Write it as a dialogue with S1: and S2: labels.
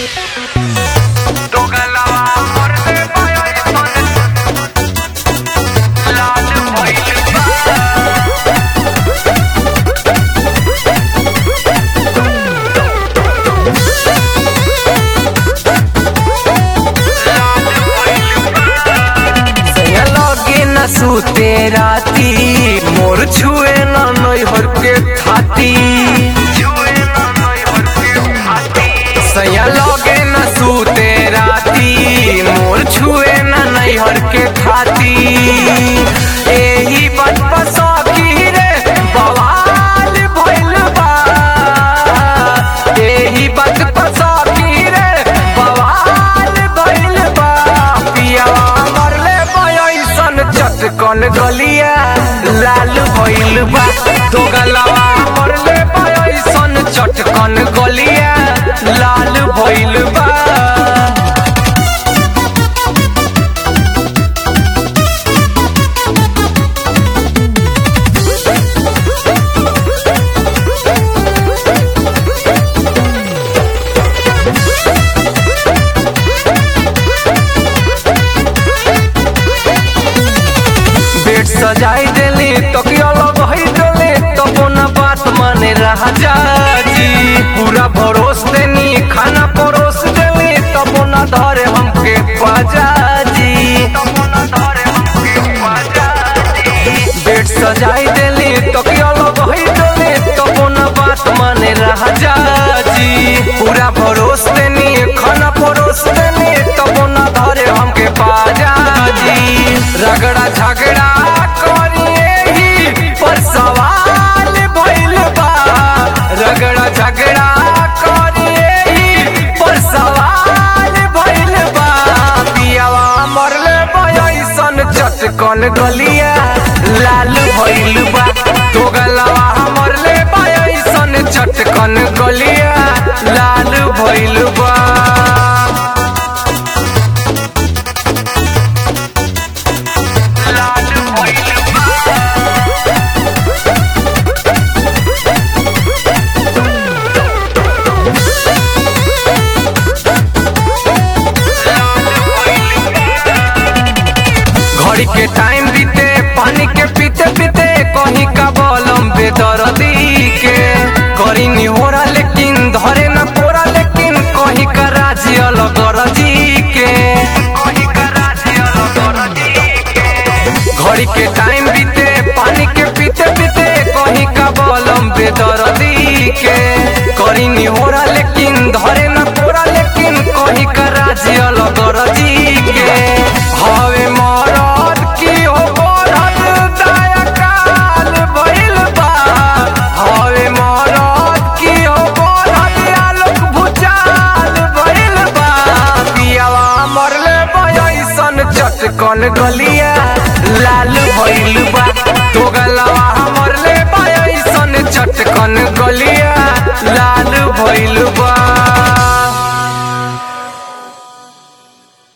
S1: दोगलवा मरले पायल सन लाल भइल बा लाल भइल बा
S2: सैया लगे न सूते राती मोर छुए न नैहर के खाती
S1: छुए ना नैहर के हाथी
S2: सैया लगे न सूते राती मोर छुए न नैहर के खाती एही बात पर सौखी रे बवाल भइल बा एही बात पर सौखी रे बवाल भइल बा पियावा मरले बयसन चटकन गलिया लाल भइल बा दो गलवा मरले बयसन चटकन गलिया लाल भइल बा बेड सजाई देली तकिया लगई देली तबो न बात माने रहा जाजी पूरा भरोस देनी खाना परोस देली तबो न धरे हमके पाजाजी
S1: तमो न धरे हमके बाजाजी
S2: बेड सजाई देली तकिया लगई देली तबो न बात माने रहा जाजी पूरा भरोस देनी खाना परोस देनी तबो न धरे हमके पाजाजी रगड़ा झगड़ा करिए ही पर सवाल भइल बा रगड़ा झगड़ा करिए ही पर सवाल भइल बा पियावा मरले बयसन चटकन गलिया लाल भइल बा तो गलवा मरले बयसन चटकन गलिया लाल भइल बा
S1: लाल भइल बा लाल भइल बा
S2: घड़ी के टाइम बीते पानी के पीते पीते कहीं का बलम बेदर्दी के करी निहोरा लेकिन धरे न तोरा लेकिन कहीं का राजी अलग रजी के
S1: कहीं का राज्य अलग के
S2: घड़ी के टाइम बीते पानी के पीते पीते कहीं का बलम बेदर्दी के करी निहोरा लेकिन धरे न तोरा लेकिन कहीं का राजी अलग रजी के हवे मरद की हो बरद दया काल भइल बा हवे मरद की हो बरद आलोक भुचाल भइल बा पियावा मरले बयसन चटकन गलिया लाल भइल बा तो गलवा मरले बयसन चटकन गलिया लाल भइल बा